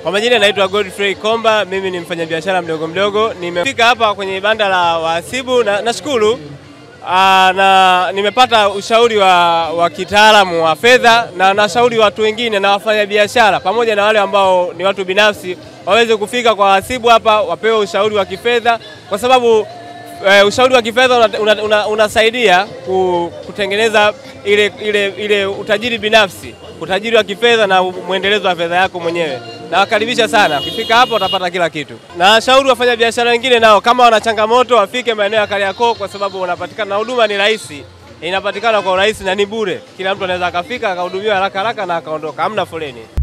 Kwa majina naitwa Godfrey Komba, mimi ni mfanyabiashara mdogo mdogo. Nimefika hapa kwenye banda la wahasibu na nashukuru Aa, na nimepata ushauri wa, wa kitaalamu wa fedha na nashauri watu wengine na wafanyabiashara pamoja na wale ambao ni watu binafsi waweze kufika kwa wahasibu hapa wapewe ushauri wa kifedha kwa sababu e, ushauri wa kifedha unasaidia una, una, una kutengeneza ile, ile, ile utajiri binafsi, utajiri wa kifedha na mwendelezo wa fedha yako mwenyewe. Nawakaribisha sana, ukifika hapo utapata kila kitu. Na shauri wafanya biashara wengine nao kama wana changamoto wafike maeneo ya Kariakoo kwa sababu unapatikana na huduma ni rahisi, inapatikana kwa urahisi na ni bure. Kila mtu anaweza akafika akahudumiwa haraka haraka na akaondoka, hamna foleni.